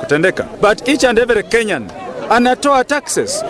inatendeka, but each and every Kenyan anatoa taxes.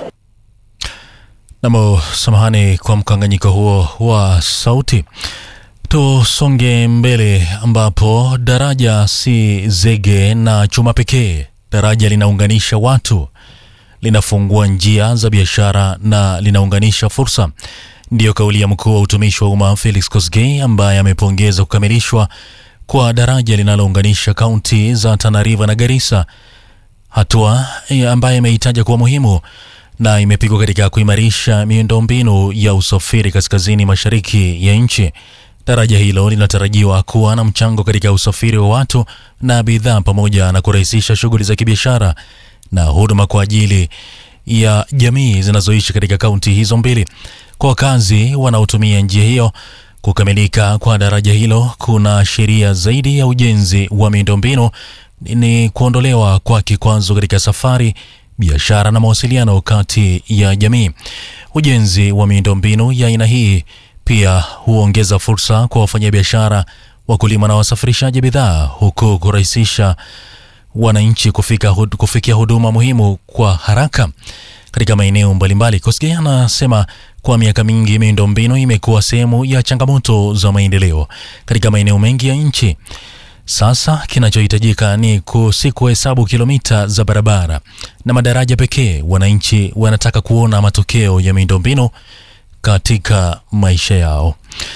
Namo, samahani kwa mkanganyiko huo wa sauti. Tusonge mbele, ambapo daraja si zege na chuma pekee. Daraja linaunganisha watu, linafungua njia za biashara na linaunganisha fursa. Ndiyo kauli ya mkuu wa utumishi wa umma Felix Kosgei, ambaye amepongeza kukamilishwa kwa daraja linalounganisha kaunti za Tana River na Garissa, hatua ambayo imeitaja kuwa muhimu na imepigwa katika kuimarisha miundombinu ya usafiri kaskazini mashariki ya nchi. Daraja hilo linatarajiwa kuwa na mchango katika usafiri wa watu na bidhaa pamoja na kurahisisha shughuli za kibiashara na huduma kwa ajili ya jamii zinazoishi katika kaunti hizo mbili. Kwa wakazi wanaotumia njia hiyo, kukamilika kwa daraja hilo kuna sheria zaidi ya ujenzi wa miundombinu ni kuondolewa kwa kikwazo katika safari biashara na mawasiliano kati ya jamii. Ujenzi wa miundombinu ya aina hii pia huongeza fursa kwa wafanyabiashara, wakulima na wasafirishaji bidhaa, huku kurahisisha wananchi kufika hud, kufikia huduma muhimu kwa haraka katika maeneo mbalimbali. Kosgei anasema kwa miaka mingi miundombinu imekuwa sehemu ya changamoto za maendeleo katika maeneo mengi ya nchi. Sasa kinachohitajika ni si kuhesabu kilomita za barabara na madaraja pekee. Wananchi wanataka kuona matokeo ya miundombinu katika maisha yao.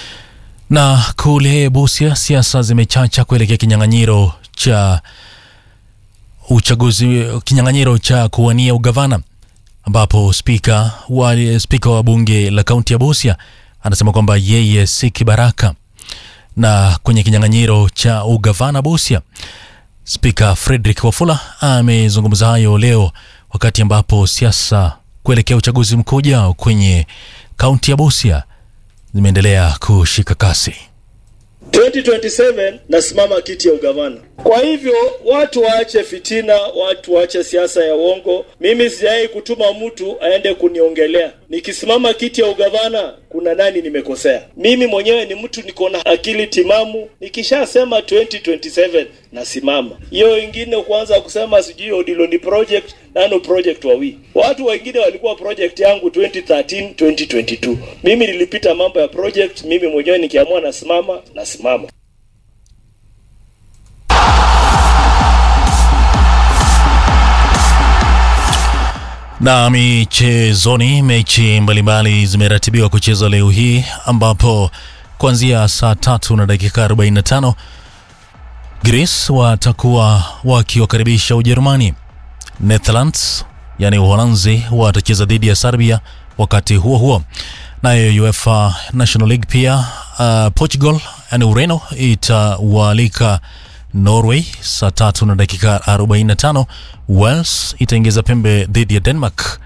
Na kule Busia, siasa zimechacha kuelekea kinyang'anyiro cha uchaguzi, kinyang'anyiro cha kuwania ugavana, ambapo spika wa, spika wa bunge la kaunti ya Busia anasema kwamba yeye si kibaraka na kwenye kinyang'anyiro cha ugavana Busia, spika Frederick Wafula amezungumza hayo leo wakati ambapo siasa kuelekea uchaguzi mkuu ujao kwenye kaunti ya Busia zimeendelea kushika kasi. 2027 nasimama kiti ya ugavana. Kwa hivyo watu waache fitina, watu waache siasa ya uongo. Mimi sijai kutuma mtu aende kuniongelea. Nikisimama kiti ya ugavana, kuna nani nimekosea? Mimi mwenyewe ni mtu niko na akili timamu. Nikishasema 2027 nasimama. Hiyo ingine kuanza kusema sijui Odilo ni project nano project wawi. Watu wengine walikuwa project yangu 2013 2022. Mimi nilipita mambo ya project, mimi mwenyewe nikiamua nasimama nasimama. Na michezoni, mechi mbalimbali zimeratibiwa kuchezwa leo hii ambapo kuanzia saa tatu na dakika 45 Greece watakuwa wakiwakaribisha Ujerumani. Netherlands yani Uholanzi watacheza dhidi ya Serbia. Wakati huo huo, nayo UEFA National League pia uh, Portugal yani Ureno itawaalika Norway saa tatu na dakika 45. Wales itaingiza pembe dhidi ya Denmark